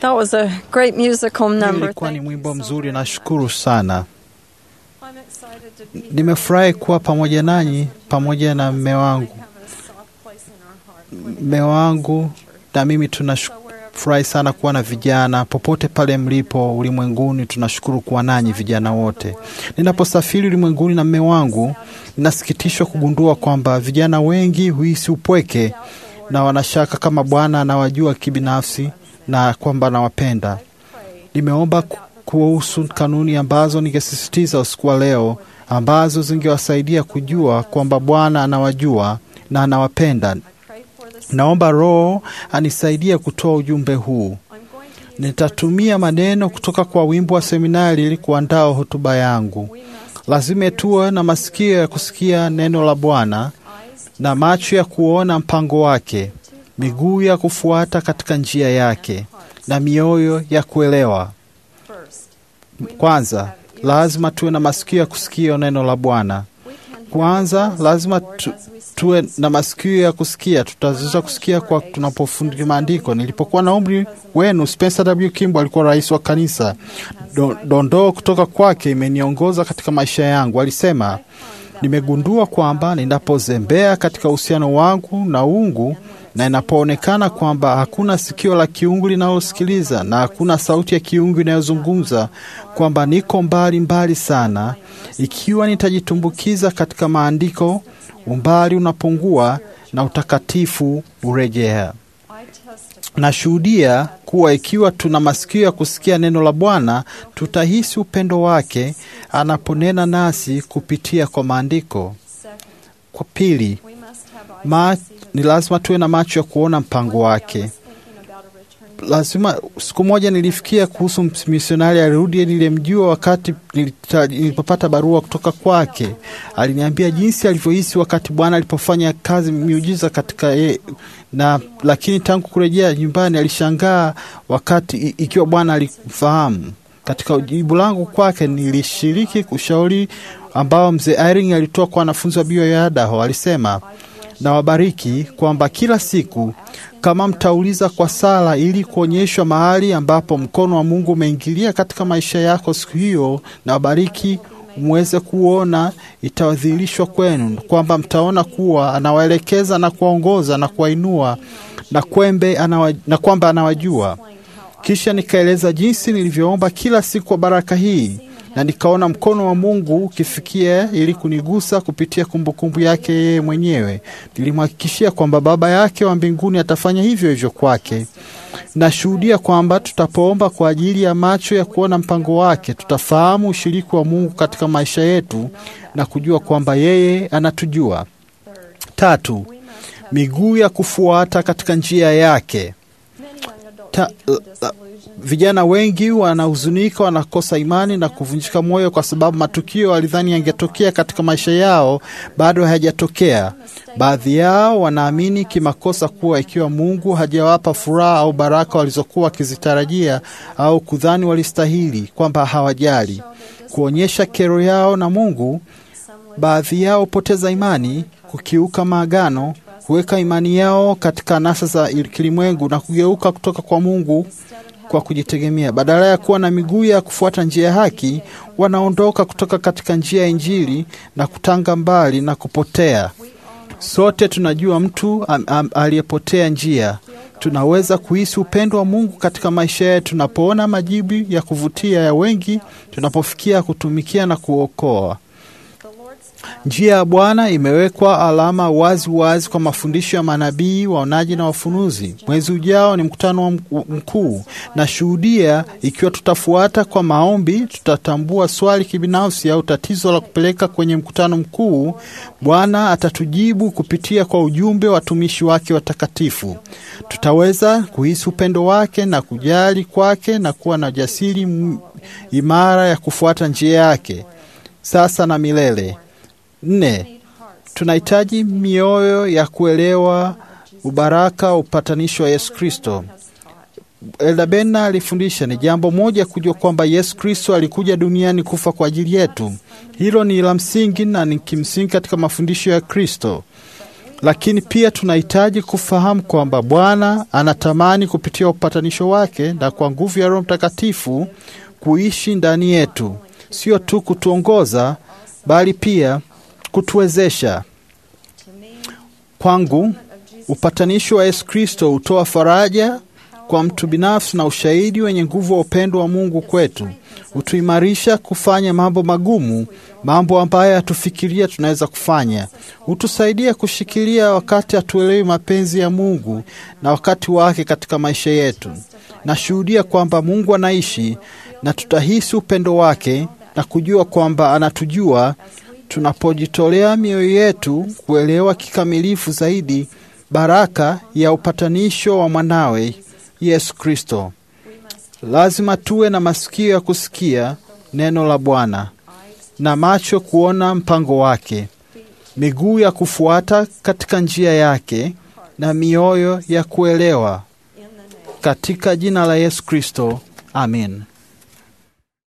That was a great musical Hiyo number. ilikuwa ni Thank you mwimbo so mzuri, very nashukuru much. sana. I'm excited to be here. Nimefurahi kuwa pamoja nanyi pamoja na mme wangu. Have a soft place in our heart. Mme wangu na mimi tunafurahi sana kuwa na vijana popote pale mlipo ulimwenguni. Tunashukuru kuwa nanyi vijana wote. Ninaposafiri ulimwenguni na mme wangu, ninasikitishwa kugundua kwamba vijana wengi huhisi upweke na wanashaka kama Bwana anawajua kibinafsi na kwamba anawapenda. Nimeomba ku- kuhusu kanuni ambazo ningesisitiza usiku wa leo, ambazo zingewasaidia kujua kwamba Bwana anawajua na anawapenda. Pray for this. Naomba Roho anisaidie kutoa ujumbe huu. I'm going to use Nitatumia maneno kutoka kwa wimbo wa seminari ili kuandaa hotuba yangu. we must Lazima tuwe na masikio ya kusikia neno la Bwana eyes na macho ya kuona mpango wake, miguu ya kufuata katika njia yake na mioyo ya kuelewa. first. Kwanza, lazima tuwe na masikio ya kusikia neno la Bwana. We can hear Kwanza, the voice lazima of the Lord tu, as we study tuwe His na masikio ya kusikia. Tutaweza kusikia kwa tunapofundisha maandiko. Nilipokuwa na umri wenu, Spencer W. Kimball alikuwa rais wa kanisa. Do- Dondoo kutoka kwake imeniongoza katika maisha yangu. Alisema, nimegundua kwamba ninapozembea katika uhusiano wangu na uungu na inapoonekana kwamba hakuna sikio la kiungu linalosikiliza na hakuna sauti ya kiungu inayozungumza, kwamba niko mbali mbali sana. Ikiwa nitajitumbukiza katika maandiko, umbali unapungua na utakatifu urejea. I testify Nashuhudia kuwa ikiwa tuna masikio ya kusikia neno la Bwana, tutahisi upendo wake anaponena nasi kupitia kwa maandiko. second. Kwa pili, We must have eyes ma, to see His ni lazima tuwe na macho ya kuona mpango wake. I was thinking about a return Lazima, siku moja nilifikia kuhusu misionari alirudi nilimjua wakati nilita- nilipopata barua kutoka kwake. Aliniambia jinsi alivyohisi wakati Bwana alipofanya kazi miujiza katika ye, na lakini tangu kurejea nyumbani alishangaa wakati i- ikiwa Bwana alimfahamu. Katika jibu langu kwake nilishiriki ushauri ambao mzee Irene alitoa kwa wanafunzi wa bio ya Idaho. Alisema, na wabariki kwamba kila siku kama mtauliza kwa sala ili kuonyeshwa mahali ambapo mkono wa Mungu umeingilia katika maisha yako siku hiyo, na wabariki mweze kuona, itawadhihirishwa kwenu kwamba mtaona kuwa anawaelekeza na kuwaongoza na kuwainua na kwembe anawa, na kwamba anawajua. Kisha nikaeleza jinsi nilivyoomba kila siku kwa baraka hii na nikaona mkono wa Mungu ukifikia ili kunigusa kupitia kumbukumbu yake yeye mwenyewe. Nilimhakikishia kwamba Baba yake wa mbinguni atafanya hivyo hivyo kwake. Nashuhudia kwamba tutapoomba kwa ajili ya macho ya kuona mpango wake, tutafahamu ushiriki wa Mungu katika maisha yetu na kujua kwamba yeye anatujua. Tatu, miguu ya kufuata katika njia yake. Many young adults Ta, become la- disillusioned. vijana wengi wanahuzunika, wanakosa imani na kuvunjika moyo kwa sababu matukio walidhani yangetokea katika maisha yao bado hayajatokea. Baadhi yao wanaamini kimakosa kuwa ikiwa Mungu hajawapa furaha au baraka walizokuwa wakizitarajia au kudhani walistahili, kwamba hawajali kuonyesha kero yao na Mungu. Baadhi yao hupoteza imani, kukiuka maagano, kuweka imani yao katika anasa za kilimwengu na kugeuka kutoka kwa Mungu kwa kujitegemea. Badala ya kuwa na miguu ya kufuata njia ya haki, wanaondoka kutoka katika njia ya Injili na kutanga mbali na kupotea. Sote tunajua mtu am, am, aliyepotea njia. Tunaweza kuhisi upendo wa Mungu katika maisha yetu tunapoona majibu ya kuvutia ya wengi, tunapofikia kutumikia na kuokoa. Njia ya Bwana imewekwa alama wazi wazi kwa mafundisho ya manabii, waonaji na wafunuzi. Mwezi ujao ni mkutano wa mk- mkuu. Nashuhudia ikiwa tutafuata kwa maombi, tutatambua swali kibinafsi au tatizo la kupeleka kwenye mkutano mkuu, Bwana atatujibu kupitia kwa ujumbe wa watumishi wake watakatifu. Tutaweza kuhisi upendo wake na kujali kwake na kuwa na jasiri m- imara ya kufuata njia yake sasa na milele. Nne, tunahitaji mioyo ya kuelewa ubaraka wa upatanisho wa Yesu Kristo. Elda Bena alifundisha ni jambo moja kujua kwamba Yesu Kristo alikuja duniani kufa kwa ajili yetu. Hilo ni la msingi na ni kimsingi katika mafundisho ya Kristo, lakini pia tunahitaji kufahamu kwamba Bwana anatamani kupitia upatanisho wake na kwa nguvu ya Roho Mtakatifu kuishi ndani yetu, sio tu kutuongoza, bali pia kutuwezesha. Kwangu, upatanisho wa Yesu Kristo hutoa faraja kwa mtu binafsi na ushahidi wenye nguvu wa upendo wa Mungu kwetu. Hutuimarisha kufanya mambo magumu, mambo ambayo hatufikiria tunaweza kufanya. Hutusaidia kushikilia wakati hatuelewi mapenzi ya Mungu na wakati wake katika maisha yetu. Nashuhudia kwamba Mungu anaishi na tutahisi upendo wake na kujua kwamba anatujua tunapojitolea mioyo yetu kuelewa kikamilifu zaidi baraka ya upatanisho wa mwanawe Yesu Kristo. Lazima tuwe na masikio ya kusikia neno la Bwana na macho kuona mpango wake, miguu ya kufuata katika njia yake na mioyo ya kuelewa. Katika jina la Yesu Kristo, amin.